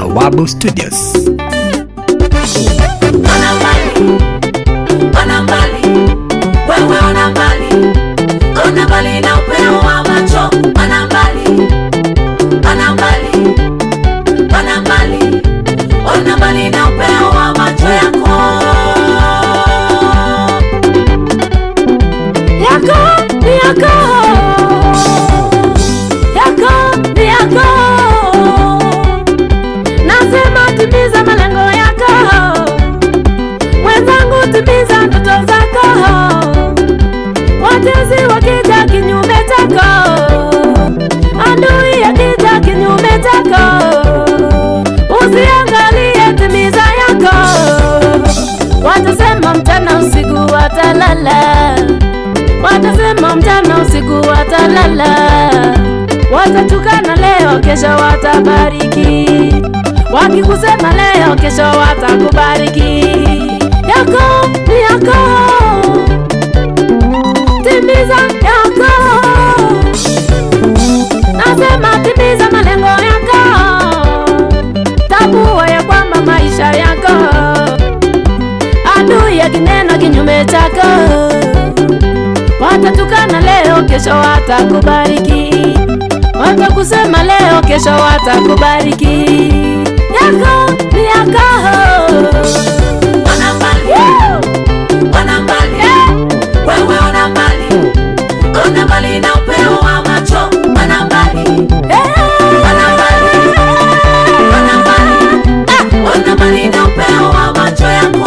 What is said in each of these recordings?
Bawabu Studios. Ona mbali, ona mbali, wewe ona mbali, ona mbali na upeo wa macho, ona mbali, ona mbali, ona mbali, ona mbali na upeo wa macho yako. yako ni yako yako ni yako nasema timiza malengo yako mwenzangu timiza ndoto zako watezi wakija kinyume chako adui akija kinyume chako usiangalie timiza yako watasema mchana usiku watalala watasema mchana usiku watalala, watatukana leo, kesho watabariki, wakikusema leo, kesho watakubariki. Yako ni yako, timiza yako, nasema timiza malengo yako, tambua ya kwamba maisha yako adui akinena kinyume chako watatukana leo, kesho watakubariki, watakusema leo, kesho watakubariki. Yako ni yako. Ona mbali, ona mbali, wewe ona mbali, ona mbali na upeo wa macho, ona mbali, ona mbali, ona mbali, ah, ona mbali na upeo wa macho yako.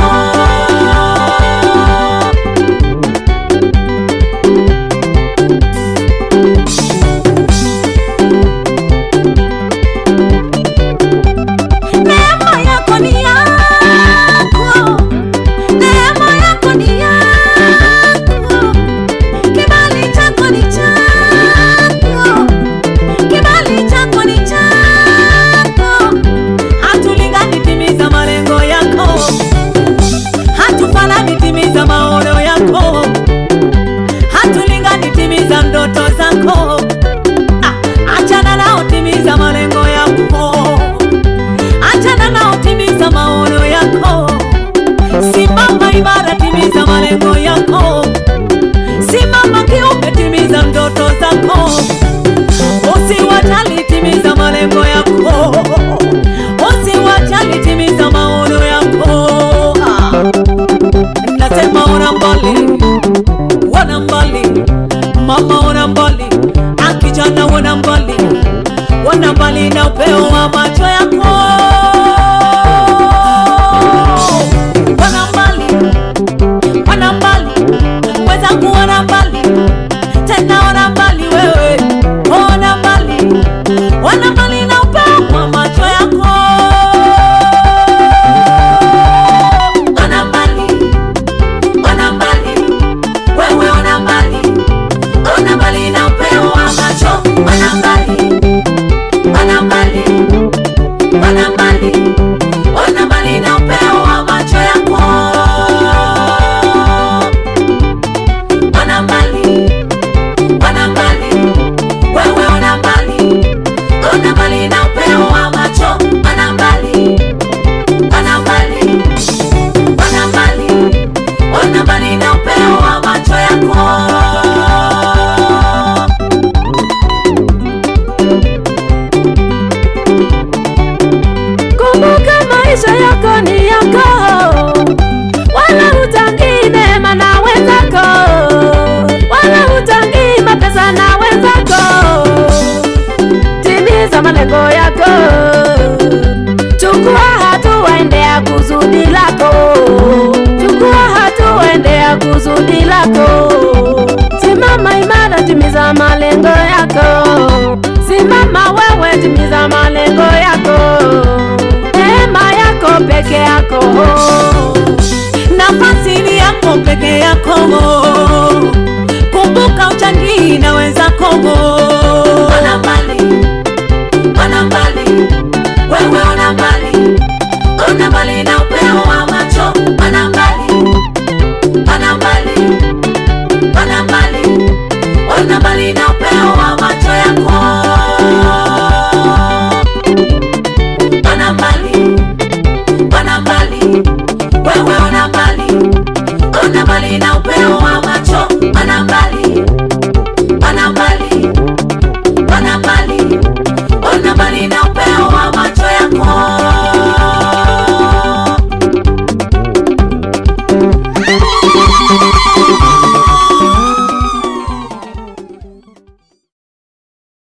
Neema yako ni yako, neema yako ni yako, kibali chako ni chako, kibali chako ni chako. Hatulingani, timiza malengo yako, hatufanani, timiza maono yako, hatulingani, timiza ndoto zako. Ah, achana nao, timiza malengo yako achana nao, timiza maono yako, simama imara, timiza malengo yako, simama kiume, timiza ndoto zako, usiwajali, timiza malengo yako, usiwajali, timiza maono yako. Ah, nasema ona mbali, wana mbali, mama ona mbali, akijana wana mbali wana mbali na upeo wa macho yako. Wana mbali, wana mbali, wenzangu wana mbali, tena wana mbali wewe, wana mbali, wana mbali na upeo wa macho yako. Wana mbali, wana mbali, wewe wana mbali, wana mbali na upeo wa macho, wana mbali wana mbali, wana mbali, wana mbali na upeo wa macho yako. Wana mbali, wana mbali, wewe wana mbali, wana mbali na upeo wa macho. Wana mbali, wana mbali, wana mbali, wana mbali na upeo wa macho yako. Kumbuka maisha yako ni yako, wala hutangii neema na wenzako, wala hutangii mapesa na wenzako. Timiza malengo yako, chukua hatua, endea kusudi lako, chukua hatua, endea kusudi lako. Simama imara, timiza malengo yako, simama wewe, timiza malengo yako neema yako peke yako nafasi ni yako peke yako